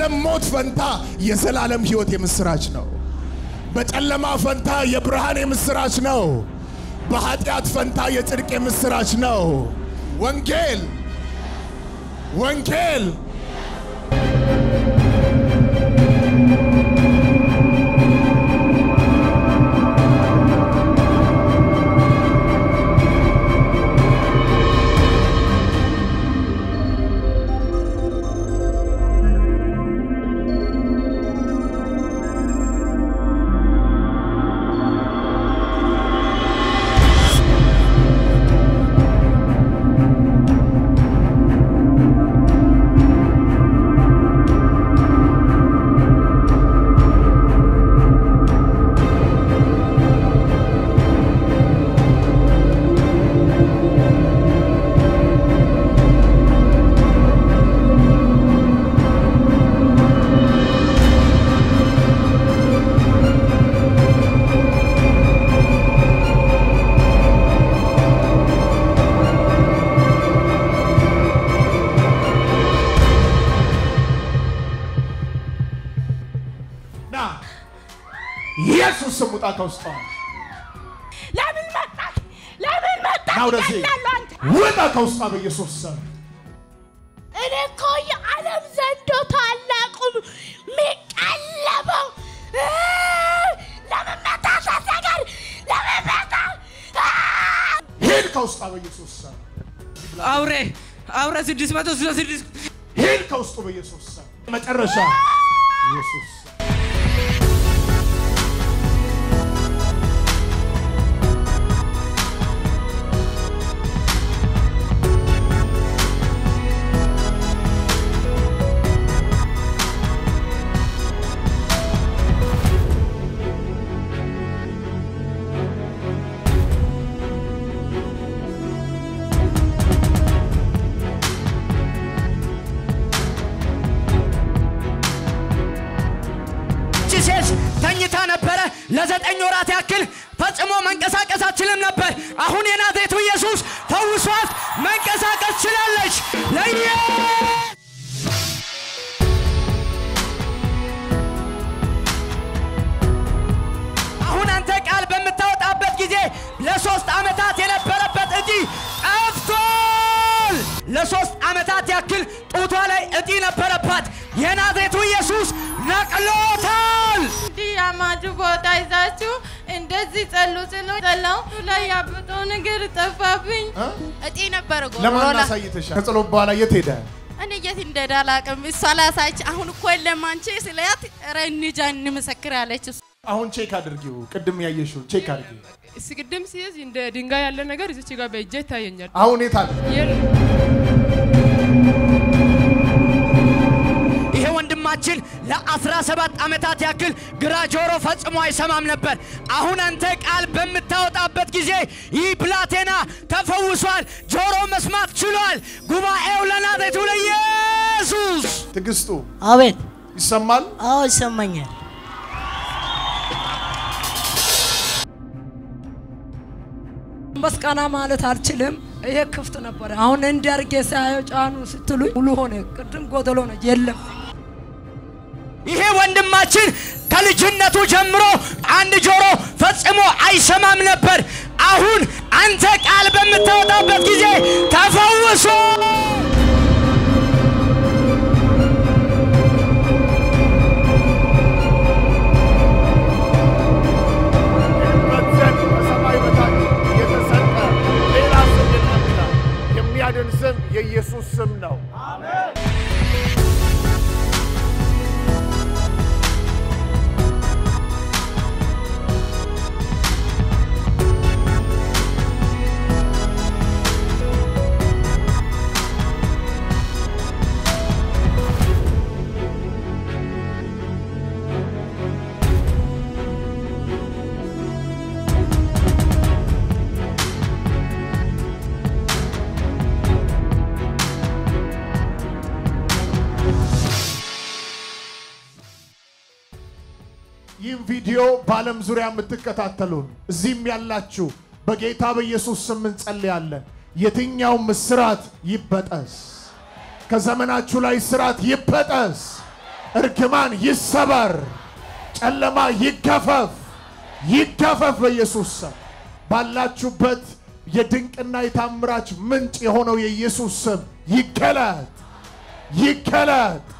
በዓለም ሞት ፈንታ የዘላለም ሕይወት የምስራች ነው። በጨለማ ፈንታ የብርሃን የምስራች ነው። በኃጢአት ፈንታ የጽድቅ የምስራች ነው። ወንጌል ወንጌል ና ኢየሱስ ስም ውጣ ከውስጧ ለምን መጣህ? ለምን መጣህ? ና ወደዚህ እገላለሁ አንተ። ውጣ ከውስጧ በኢየሱስ ስም እኔ እኮ የዓለም ዘንዶ ታላቁ የሚቀለበው እ ለምን መጣህ? ሳትነግር ለምን መጣህ? አ! ሂድ ከውስጧ በኢየሱስ ስም አውሬ አውሬ ስድስት መቶ ስልሳ ስድስት ሂድ ከውስጡ በኢየሱስ ስም መጨረሻ ኢየሱስ ይህች ሴት ተኝታ ነበረ ለዘጠኝ ወራት ያክል ፈጽሞ መንቀሳቀስ አትችልም ነበር። አሁን የናዝሬቱ ኢየሱስ ፈውሷት መንቀሳቀስ ችላለች። ለየ አሁን አንተ ቃል በምታወጣበት ጊዜ ለሶስት ዓመታት የነበረበት እጢ ጠፍቷል። ለሶስት ዓመታት ያክል ጡቷ ላይ እጢ ነበረባት። የናዝሬቱ ኢየሱስ ነቅሎታል። እንዲህ ያማችሁ ቦታ ይዛችሁ እንደዚህ ጸሉ ስሎ ጸላው ላይ ያበጠው ነገር ጠፋብኝ። እጢ ነበር ለማን ጎሮላ አሳይተሻል? ከጸሎት በኋላ የት ሄደ? እኔ የት እንደሄደ አላውቅም። እሷ ላሳች አሁን እኮ የለም አንቺ ስላት ኧረ እንጃ እንመሰክር ያለች እሷ። አሁን ቼክ አድርጊው። ቅድም ያየሽው ቼክ አድርጊ። ስቅድም ሲይዝ እንደ ድንጋይ ያለ ነገር እዚች ጋር በእጄ ይታየኛል። አሁን የት አለ? የለም ይሄ ወንድማችን ለ17 ዓመታት ያክል ግራ ጆሮ ፈጽሞ አይሰማም ነበር። አሁን አንተ ቃል በምታወጣበት ጊዜ ይህ ብላቴና ተፈውሷል፣ ጆሮ መስማት ችሏል። ጉባኤው ለናዝሬቱ ለኢየሱስ ትዕግስቱ አቤት። ይሰማል? አዎ ይሰማኛል። መስቀና ማለት አልችልም። ይሄ ክፍት ነበረ። አሁን እንዲያርጌ ሳየው ጫኑ ስትሉኝ ሙሉ ሆነ። ቅድም ጎደሎ ነው የለም። ይሄ ወንድማችን ከልጅነቱ ጀምሮ አንድ ጆሮ ፈጽሞ አይሰማም ነበር። አሁን አንተ ቃል በምታወጣበት ጊዜ ተፈውሶ ዘንድ በሰማይ በታች የተሰጠ ሌላ ስም የለም ይላል። የሚያድን ስም የኢየሱስ ስም ነው። ይህም ቪዲዮ በዓለም ዙሪያ የምትከታተሉን እዚህም ያላችሁ በጌታ በኢየሱስ ስም እንጸልያለን። የትኛውም እስራት ይበጠስ፣ ከዘመናችሁ ላይ እስራት ይበጠስ፣ እርግማን ይሰበር፣ ጨለማ ይገፈፍ፣ ይገፈፍ በኢየሱስ ስም። ባላችሁበት የድንቅና የታምራች ምንጭ የሆነው የኢየሱስ ስም ይገለጥ፣ ይገለጥ።